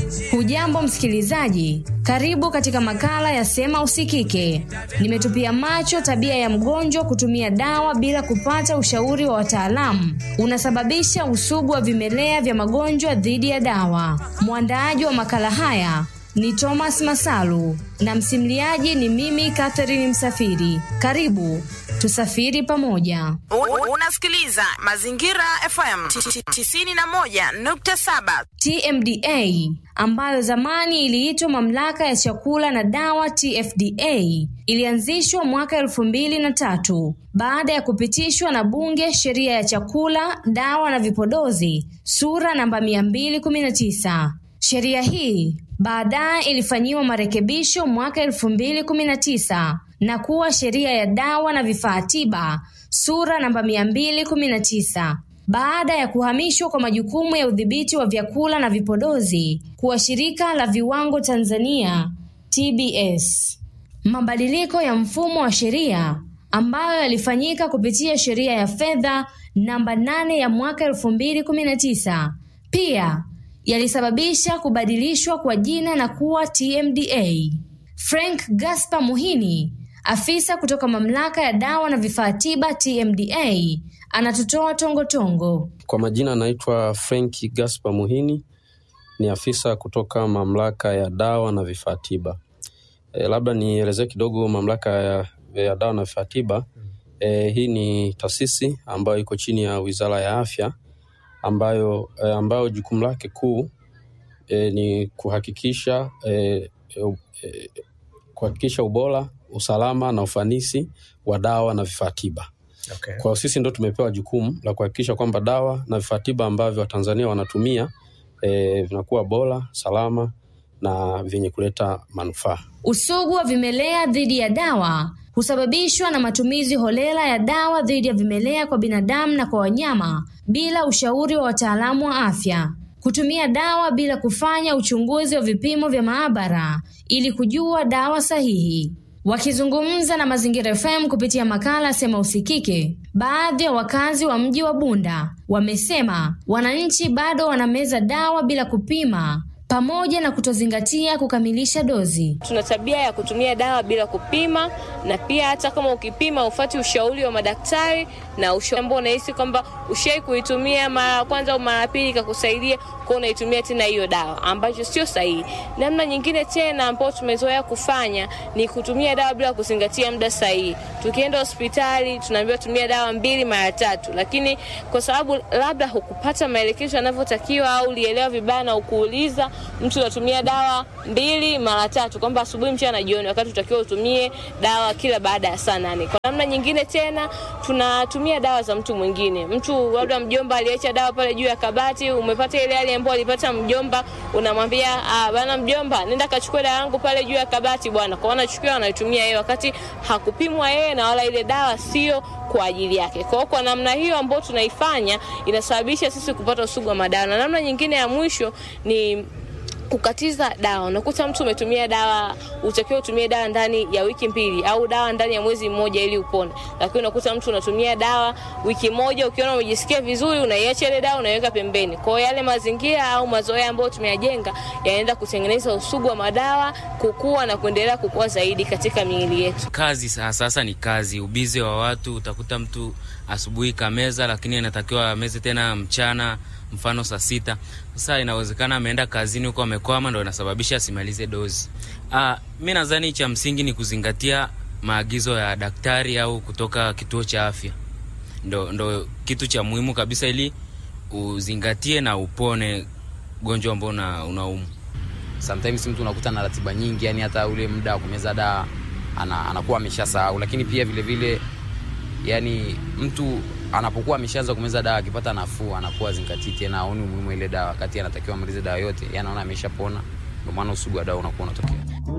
Hujambo msikilizaji, karibu katika makala ya Sema Usikike. Nimetupia macho tabia ya mgonjwa kutumia dawa bila kupata ushauri wa wataalamu unasababisha usugu wa vimelea vya magonjwa dhidi ya dawa. Mwandaaji wa makala haya ni Thomas Masalu na msimuliaji ni mimi Catherine Msafiri. Karibu tusafiri pamoja. U- Unasikiliza Mazingira FM 91.7. TMDA ambayo zamani iliitwa Mamlaka ya Chakula na Dawa TFDA ilianzishwa mwaka elfu mbili na tatu baada ya kupitishwa na Bunge sheria ya chakula, dawa na vipodozi sura namba 219. Sheria hii baadaye ilifanyiwa marekebisho mwaka elfu mbili kumi na tisa na kuwa sheria ya dawa na vifaa tiba sura namba 219 baada ya kuhamishwa kwa majukumu ya udhibiti wa vyakula na vipodozi kuwa shirika la viwango Tanzania TBS. Mabadiliko ya mfumo wa sheria ambayo yalifanyika kupitia sheria ya fedha namba 8 ya mwaka 2019 pia yalisababisha kubadilishwa kwa jina na kuwa TMDA. Frank Gaspar Muhini, afisa kutoka mamlaka ya dawa na vifaa tiba TMDA, anatutoa tongotongo. Kwa majina anaitwa Frenki Gaspar Muhini, ni afisa kutoka mamlaka ya dawa na vifaa tiba. E, labda nielezee kidogo mamlaka ya, ya dawa na vifaa tiba. E, hii ni taasisi ambayo iko chini ya Wizara ya Afya ambayo, e, ambayo jukumu lake kuu e, ni kuhakikisha e, e, e, kuhakikisha ubora, usalama na ufanisi wa dawa na vifaa tiba. Okay. Kwa hiyo sisi ndo tumepewa jukumu la kuhakikisha kwamba dawa na vifaa tiba ambavyo Watanzania wanatumia e, vinakuwa bora, salama na vyenye kuleta manufaa. Usugu wa vimelea dhidi ya dawa husababishwa na matumizi holela ya dawa dhidi ya vimelea kwa binadamu na kwa wanyama bila ushauri wa wataalamu wa afya. Kutumia dawa bila kufanya uchunguzi wa vipimo vya maabara ili kujua dawa sahihi. Wakizungumza na Mazingira FM kupitia makala Sema Usikike, baadhi ya wakazi wa mji wa Bunda wamesema wananchi bado wanameza dawa bila kupima pamoja na kutozingatia kukamilisha dozi. Tuna tabia ya kutumia dawa bila kupima, na pia hata kama ukipima ufati ushauri wa madaktari na ushauri ambao unahisi kwamba ushai kuitumia mara ya kwanza au mara ya pili ikakusaidia, kwa unaitumia tena hiyo dawa, ambacho sio sahihi. Namna nyingine tena ambayo tumezoea kufanya ni kutumia dawa bila kuzingatia muda sahihi. Tukienda hospitali tunaambiwa tumia dawa mbili mara tatu, lakini kwa sababu labda hukupata maelekezo yanavyotakiwa au ulielewa vibaya na ukuuliza mtu unatumia dawa mbili mara tatu, kwamba asubuhi, mchana na jioni, wakati utakiwa utumie dawa kila baada ya saa nane. Kwa namna nyingine tena tunatumia dawa za mtu mwingine. Mtu labda mjomba aliacha dawa pale juu ya kabati, umepata ile hali ambayo alipata mjomba, unamwambia ah, bana mjomba, nenda kachukua dawa yangu pale juu ya kabati bwana. Kwa anachukua anaitumia yeye, wakati hakupimwa yeye na wala ile dawa sio kwa ajili yake. Kwa hiyo kwa namna hiyo ambayo tunaifanya inasababisha sisi kupata usugu wa madawa. Na namna nyingine ya mwisho ni kukatiza dawa. Unakuta mtu umetumia dawa, utakiwa utumie dawa ndani ya wiki mbili au dawa ndani ya mwezi mmoja ili upone, lakini unakuta mtu unatumia dawa wiki moja, ukiona umejisikia vizuri, unaiacha ile dawa, unaiweka pembeni. Kwa hiyo yale mazingira au mazoea ambayo tumeyajenga yanaenda kutengeneza usugu wa madawa kukua na kuendelea kukua zaidi katika miili yetu. Kazi sa- sasa ni kazi, ubizi wa watu. Utakuta mtu asubuhi kameza, lakini anatakiwa ameze tena mchana, mfano saa sita. Sasa inawezekana ameenda kazini huko amekwama, ndo inasababisha asimalize dozi. Ah, mi nadhani cha msingi ni kuzingatia maagizo ya daktari au kutoka kituo cha afya, ndo, ndo kitu cha muhimu kabisa, ili uzingatie na upone ugonjwa ambao una, unaumu. sometimes mtu unakuta na ratiba nyingi yani hata ule muda wa kumeza dawa ana, anakuwa ameshasahau lakini pia vile vile yani mtu anapokuwa ameshaanza kumeza dawa akipata nafuu anakuwa zingatii tena aoni umuhimu wa ile dawa wakati anatakiwa amalize dawa yote yani anaona ameshapona ndio maana usugu wa dawa unakuwa unatokea